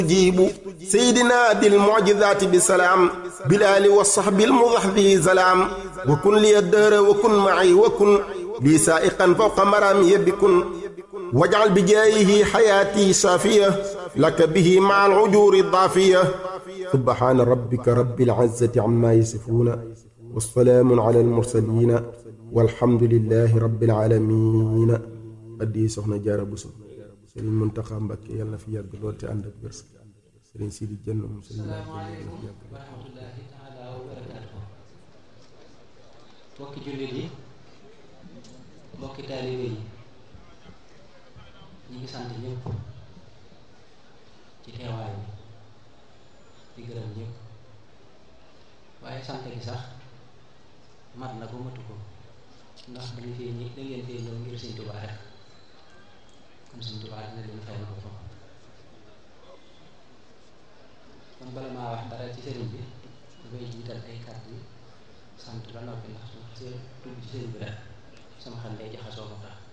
jiibu seydina bil mucjizaati bi salaam bilaali wa saxbi almudaxdi zalaam wa kun liya dëhra wa kun maci wa kun lii saaiqan fawqa maraamiya bi kun wajcal bi jaayihi xayaati saafiya laka bihi maca alcujuuri daafiya subhaana rabbika rabbil izzati ammaa yasifuuna wa salaamun ala almursaliina walhamdulillahi rabbil aalamiina addi soxna Jaara Buso Sëriñ Muntaxa Mbàkke yàlla na fi yàgg lool te ànd ak wér Sëriñ Sidi Jenn moom Sëriñ asalaamaaleykum wa rahmatullahi taala wa barakaatu mbokki jullit yi mbokki taalibe yi ñu ngi sant ñëpp ci teewaay bi di gërëm ñëpp waaye sant gi sax mat na ko matu ko ndax dañu fee ñi da ngeen fee ñëw ngir Sëñ Tuubaa rek kon Sëñ Tuubaa dina leen fay na ko foofu kon bala maa wax dara ci sëriñ bi dafay jiital ay kàddu yi sant ba noppi ndax su ma xasee tudd ci sëriñ bi rek sama xel day jaxasoo ko tax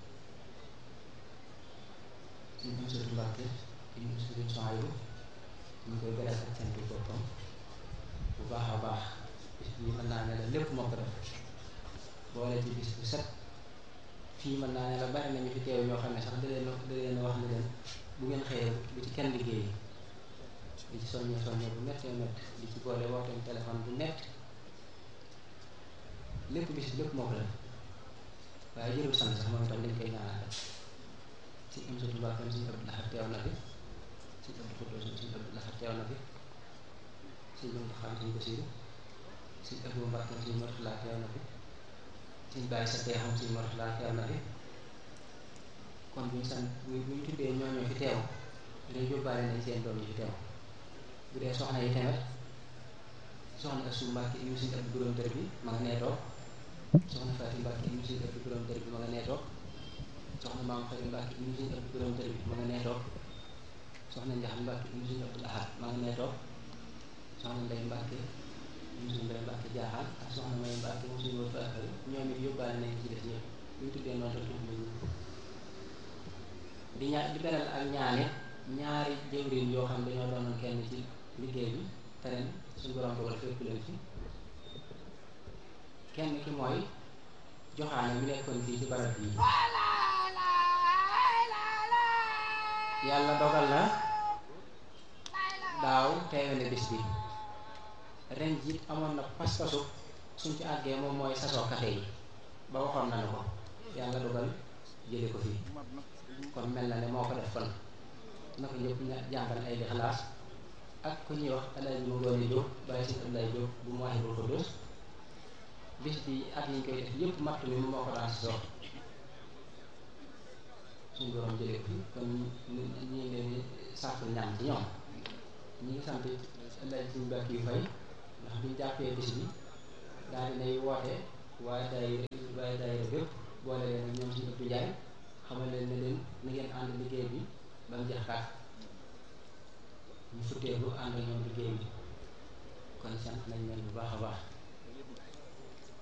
suñ am sëtu Mbàkke ñu sëriñ Sohaybu ñu koy beral ak sant boppam bu baax a baax bis bi mën naa ne la lépp moo ko def boole ci bis bu set fii mën naa ne la bari nañu fi teew ñoo xam ne sax da leen da leen wax ne leen bu ngeen xëyee bu ci kenn liggéey di ci soññee soññee bu méttee métti di ci boole wooteem téléphone bu métti lépp bis lépp moo ko def waaye jërul sant sax moom itam dañ koy ñaanal rek si am satu mbàkkam suñu Abdou Lahad teew na fi suñu Abdou Xudoos suñu Abdou Lahad teew na fi suñu Muntaxa suñu Basiru suñu Abdou Mbàkkam suñu Murtala teew na fi suñu bàyyi sa teexam suñu Murtala teew na fi kon buñu sant bu buñu tuddee ñooñu fi teew dañ yóbbaale nañ seen doom yi fi teew bu dee soxna yi tamit soxna Asu Mbàkke yu suñu Abdu Borom Dër bi ma nga nee toog soxna Faati Mbàkke yu suñu Abdu Borom Dër bi ma nga nee toog soxna Maam Xari Mbàkke yu suñu Abdu Borom Dër bi ma nga nee toog soxna Njax Mbàkke yu suñu Abdu Ahad ma nga nee toog soxna Ndey Mbàkke yu suñu Ndey Mbàkke jaaxaan ak soxna May Mbàkke mu suñu wër faakari ñoom it yóbbaale nañ ci def ñëpp bu ñu tuddee noonu tudd nañ di ñaa di beral ak ñaane ñaari jëwriñ yoo xam dañoo doonoon kenn ci liggéey bi te ren suñu borom dogal fépp leen fi kenn ki mooy joxaane mi nekkoon fii ci barab bii yàlla dogal na daaw teewe ne bis bi ren jiit amoon na pas-pasu suñ ci àggee moom mooy sasoo kafe yi ba waxoon nañu ko yàlla dogal jële ko fii kon mel na ne moo ko def kon na ko ñëpp jàngal ay lixlaas ak ku ñuy wax alaaji mu ngoone Jóob bàyyi si Abdoulaye Jóob bu mu waxee ko dos bis bi at yi ñu koy def yëpp matt mi moo ko daan si sox suñu borom jëlee ko fi kon ñu ngi leen di sant ñaan ci ñoom ñi ngi sant alaaji suñu bàkk yu fay ndax biñu jàppee bis bi daal dinay woote waaye day waaye day bépp boole leen ak ñoom suñu ëpp njaay xamal leen ne leen na ngeen ànd liggéey bi ba mu jeex tàkk ñu futteelu ànd ak ñoom liggéey bi kon sant nañ leen bu baax a baax